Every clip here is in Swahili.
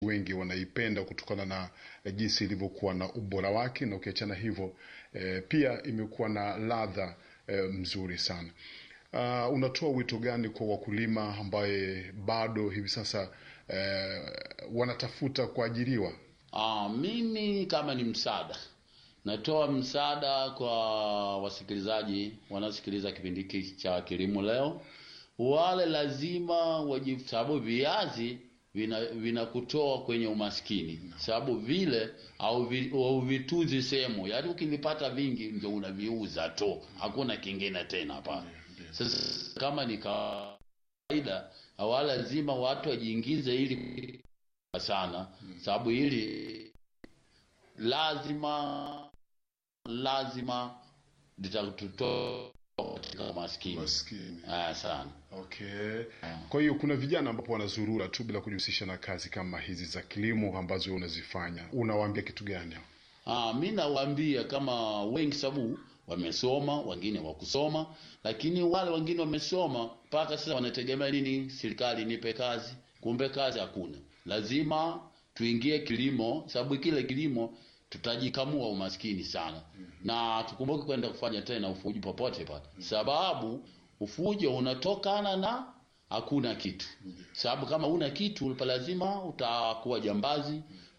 wengi wanaipenda kutokana na eh, jinsi ilivyokuwa na ubora wake, na ukiachana hivyo eh, pia imekuwa na ladha eh, mzuri sana. Uh, unatoa wito gani kwa wakulima ambaye bado hivi sasa eh, wanatafuta kuajiriwa? Ah, mimi kama ni msaada natoa msaada kwa wasikilizaji wanaosikiliza kipindi hiki cha kilimo leo, wale lazima waji, sababu viazi vina vinakutoa kwenye umaskini, sababu vile au vi, au vituzi sehemu, yaani ukivipata vingi ndio unaviuza tu, hakuna kingine tena pale. Sasa kama ni kawaida, hawa lazima watu wajiingize ili sana, sababu hili lazima lazima litatutoa katika umaskini Maskini. ah, sana. Okay. Kwa hiyo kuna vijana ambapo wanazurura tu bila kujihusisha na kazi kama hizi za kilimo ambazo wewe unazifanya, unawaambia kitu gani? Ah, mi nawaambia kama wengi, sababu wamesoma, wengine wakusoma, lakini wale wengine wamesoma mpaka sasa wanategemea nini? Serikali nipe kazi, kumbe kazi hakuna. Lazima tuingie kilimo, sababu kile kilimo tutajikamua umaskini sana, na tukumbuke kwenda kufanya tena ufuji popote pale, sababu ufujo unatokana na hakuna kitu. Sababu kama una kitu pa lazima utakuwa jambazi,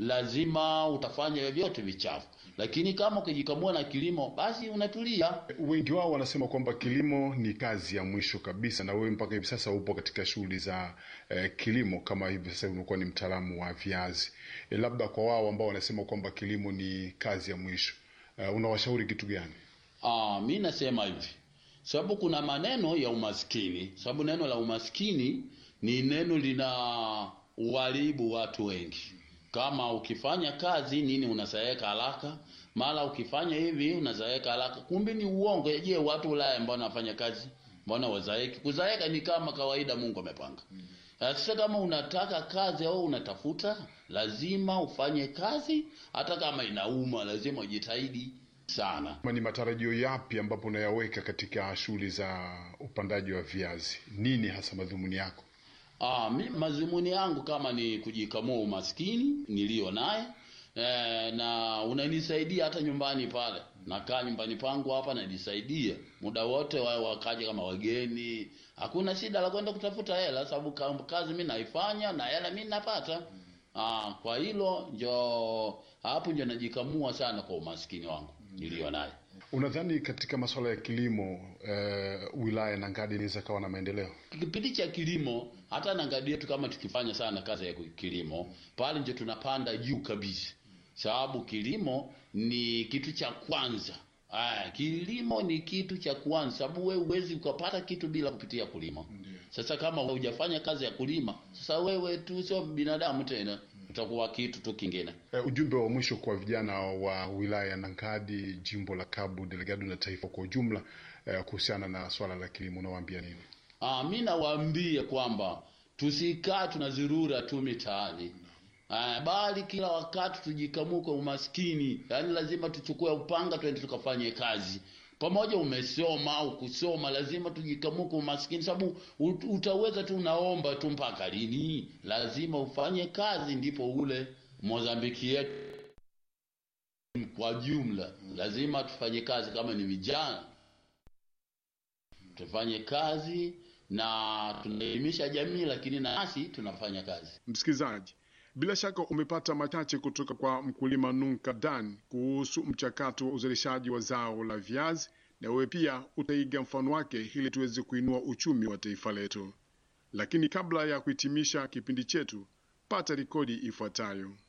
lazima utafanya vyote vichafu. Lakini kama ukijikamua na kilimo, basi unatulia. Wengi wao wanasema kwamba kilimo ni kazi ya mwisho kabisa, na wewe mpaka hivi sasa upo katika shughuli za eh, kilimo, kama hivi sasa unakuwa ni mtaalamu wa viazi. Eh, labda kwa wao ambao wanasema kwamba kilimo ni kazi ya mwisho, eh, unawashauri kitu gani? Ah, mi nasema hivi, sababu kuna maneno ya umaskini, sababu neno la umaskini ni neno lina uharibu watu wengi. Kama ukifanya kazi nini unazaeka haraka, mara ukifanya hivi unazaeka haraka, kumbe ni uongo. Je, watu Ulaya ambao wanafanya kazi mbona wazaeki? Kuzaeka ni kama kawaida, Mungu amepanga. Sasa kama unataka kazi au unatafuta, lazima ufanye kazi, hata kama inauma, lazima ujitahidi sana. Kama ni matarajio yapi ambapo unayaweka katika shughuli za upandaji wa viazi? Nini hasa madhumuni yako? Ah, mi mazumuni yangu kama ni kujikamua umaskini niliyo naye e, na unanisaidia hata nyumbani pale, nakaa nyumbani pangu hapa najisaidia muda wote, wa wakaja kama wageni, hakuna shida la kwenda kutafuta hela, sababu ka- kazi mi naifanya na hela mi napata. Ah, kwa hilo njo hapo njo najikamua sana kwa umaskini wangu niliyo naye. Unadhani katika masuala ya kilimo eh, wilaya ya Nangadi inaweza kawa na maendeleo? kipindi cha kilimo hata nangalia yetu kama tukifanya sana kazi ya kilimo pale ndio tunapanda juu kabisa, sababu kilimo ni kitu cha kwanza. Aya, kilimo ni kitu cha kwanza, sababu wewe huwezi ukapata kitu bila kupitia kulima. Sasa kama hujafanya kazi ya kulima, sasa wewe tu sio binadamu tena, utakuwa kitu tu kingine. Eh, ujumbe wa mwisho kwa vijana wa wilaya ya Nangadi, jimbo la Cabo Delgado na taifa kwa ujumla eh, kuhusiana na swala la kilimo unawaambia nini? Ah, mi nawaambia kwamba tusikaa tunazurura tu mitaani. Ah, bali kila wakati tujikamue kwa umaskini. Yaani lazima tuchukue upanga twende tukafanye kazi. Pamoja umesoma au kusoma, lazima tujikamue kwa umaskini, sababu ut- utaweza tu unaomba tu mpaka lini? Lazima ufanye kazi, ndipo ule Mozambiki yetu kwa jumla, lazima tufanye kazi. Kama ni vijana tufanye kazi na tunaelimisha jamii, lakini nasi tunafanya kazi. Msikilizaji, bila shaka umepata machache kutoka kwa mkulima Nunka Dan kuhusu mchakato wa uzalishaji wa zao la viazi, na wewe pia utaiga mfano wake ili tuweze kuinua uchumi wa taifa letu. Lakini kabla ya kuhitimisha kipindi chetu, pata rekodi ifuatayo.